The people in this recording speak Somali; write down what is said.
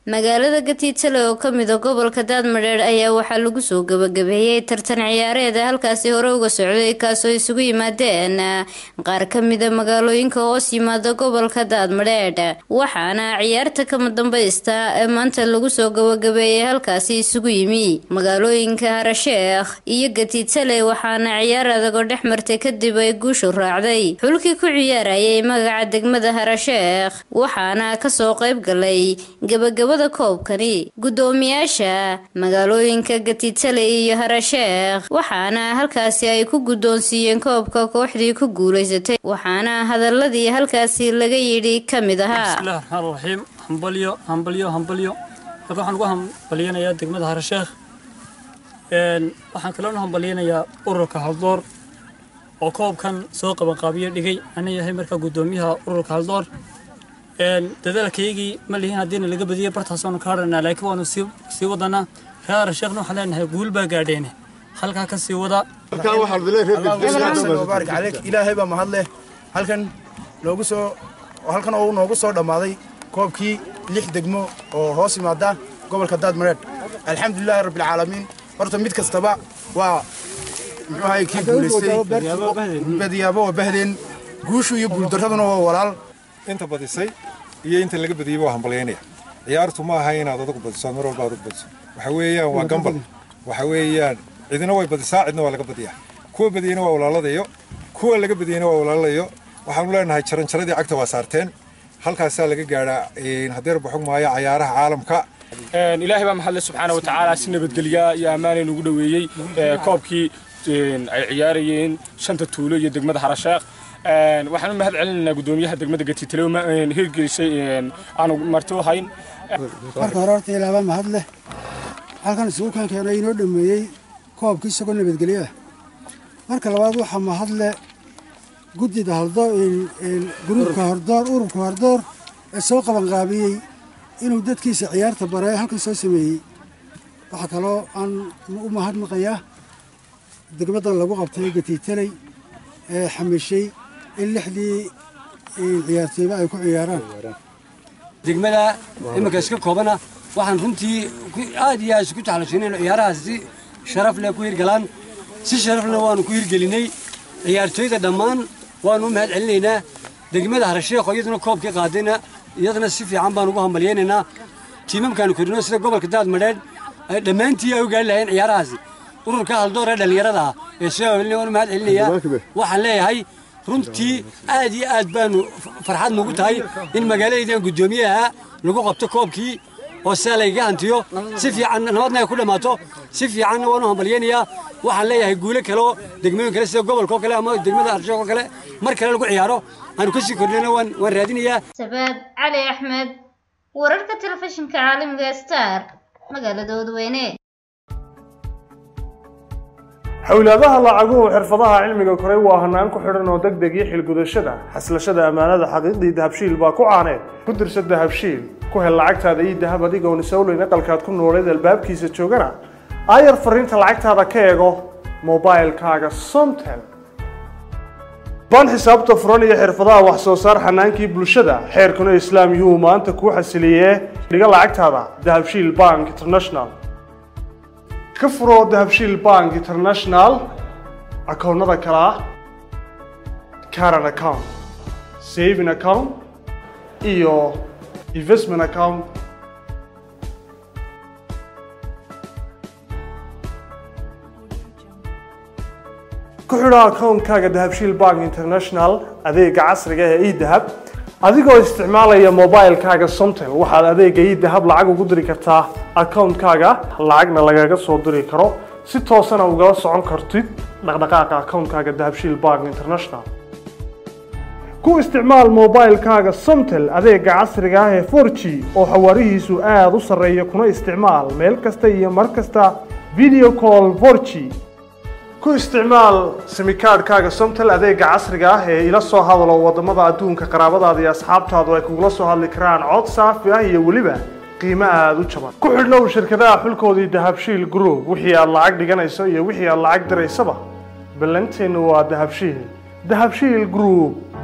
magaalada gatiitale oo ka mida gobolka daadmadheer ayaa waxaa lagu soo gabagabeeyey tartan ciyaareeda halkaasi hore uga socday kaasoo isugu yimaadeen qaar ka mida magaalooyinka hoos yimaada gobolka daadmadheedh waxaana ciyaarta kama dambaysta ee maanta lagu soo gabagabeeyey halkaasi isugu yimi magaalooyinka harasheekh iyo gatiitale waxaana ciyaar adagoo dhex martay kadib ay guushu raacday xulkii ku ciyaarayay magaca degmada harasheekh waxaana kasoo qayb galay gabagaba koobkani guddoomiyaasha magaalooyinka gatiitale iyo harasheekh waxaana halkaasi ay ku guddoonsiiyeen koobka kooxdii ku guulaysatay waxaana hadaladii halkaasi laga yidhi ka mid ahaa bismillahi raxmaan raxiim hambalyo hambalyo hambalyo halka waxaan ugu hambalyanayaa degmada harasheekh waxaan kaloona hambalyanayaa ururka haldoor oo koobkan soo qabanqaabiyo dhigay ana yahay markaa guddoomiyaha ururka haldoor dadaalkaygii ma lihin haddiina laga badiyay bartaasoonu ka hadhanaa laakiin waanu sii wadanaa reer harasheekhna waxaan leenahay guul baa gaadheene halkaa ka sii wada baarik caleyk ilaahay baa mahad leh halkan noogu soo halkan oo noogu soo dhammaaday koobkii lix degmo oo hoos yimaada gobolka daadmareed alxamdulilaahi rabbilcaalamiin horta mid kastaba waa muxuu ahay kii guulaystay badiyaabo waa bahdeen guushu iyo guuldarraduna waa walaal inta badisay iyo inta laga badiyey waa hambalyaynaya ciyaartu ma aha inaad adugu badiso mar walba adugu badiso waxa weeyaan waa gambal waxa weeyaan cidina way badisaa cidna waa laga badiyaa kuwa badiyeyna waa walaaladayo kuwa laga badiyeyna waa walaaladayo waxaanu leenahay jaranjaradii cagta waa saarteen halkaasaa laga gaadhaa hadeer baxog maayo cayaaraha caalamka ilaahay baa maxadle subxaana wa tacaala si nabadgelya iyo ammaanayn ugu dhoweeyey koobkii ay ciyaarayeen shanta tuulo iyo degmada harasheekh waxaan u mahad celinaynaa guddoomiyaha degmada gatiitale hirgelisay aanu marti u hayn marka hore horta ilaaba mahad leh halkan isugu keenkeena inoo dhameeyey koobkii isagoo nabadgelyo ah marka labaad waxaa mahad leh guddida haldoor gruubka hordoor ururka hordoor ee soo qabanqaabiyey inuu dadkiisa ciyaarta bare halkan soo sameeyey waxaa kaloo aan u mahadnaqayaa degmada lagu qabtay gatiitaley ee xamishay in lixdii ciyaartooyba ay ku ciyaaraan degmada iminka iska koobana waxaan runtii aad iyo aad isku jeclashay inaynu ciyaarahaas si sharaf leh ku hirgalaan si sharaf leh waanu ku hirgelinay ciyaartooyda dhammaan waanu u mahad celinaynaa degmada harasheekho iyaduna koobkii qaadayna iyadana si fiican baan ugu hambalyaynaynaa tiimamkaanu korino sida gobolka daadmadheedh dhammaantii ay u gaari lahayeen ciyaarahaasi ururka haldoor ee dhallinyarada ah ee shabaabelina waan u mahad celinayaa waxaan leeyahay runtii aad iyo aad baanu farxad nugu tahay in magaaladaydan guddoomiyaha lagu qabto koobkii oo sidaa laygaga hantiyo si fiican nabadna ay ku dhammaato si fiicanna waan u hambalyaynayaa waxaan leeyahay guulo kaleo degmooyin kale sida gobolka oo kale ama degmada arsheek oo kale mar kale lagu ciyaaro aanu ka sii kordhina waan waan raadinayaa sabaad cali axmed wararka telefishinka caalamiga star magaalada wadweyne xowlaadaha lacaguhu xirfadaha cilmiga koray waa hanaan ku xidhan oo deg deg iyo xilgudashada xaslashada ammaanada xaqiiqdii dahabshiil baa ku caaneed ku dirsa dahabshiil ku hel lacagtaada iyo dahab adigoon isowleyn aqalkaad ku nooleed albaabkiisa joogana aayar fariinta lacagtaada ka eego mobailkaaga somtel baan xisaabta furan iyo xirfadaha wax soo saar xanaankii bulshada xeerkuna islaam yuhuu maanta kuu xasiliyee dhiga lacagtaada dahabshiil bank international ka furo dahabshiil bank international akoonnada kale ah caran account saving account iyo investment account ku xidho akoonkaaga dahabshiil bank international adeega casriga ee edahab adigoo isticmaalaya mobilkaaga somtel waxaad adeega idahab lacag ugu diri kartaa akoonkaaga lacagna lagaga soo diri karo si toosana ugala socon kartid dhaqdhaqaaqa akoonkaaga dahabshiil bank international ku isticmaal mobilkaaga somtel adeega casriga ah ee 4g oo xawaarihiisu aada u sarreeya kuna isticmaal meel kasta iyo mar kasta video call 4g ku isticmaal simikaadhkaaga somtel adeega casriga ah ee ila soo hadalo wadamada adduunka qaraabadaada iyo asxaabtaadu ay kugula soo hadli karaan cod saafi ah iyo weliba qiimo aada u jaban ku xidhnow shirkadaha xulkoodii dahabshiil group wixii aad lacag dhiganayso iyo wixii aad lacag diraysaba ballanteennu waa dahabshiil dahabshiil group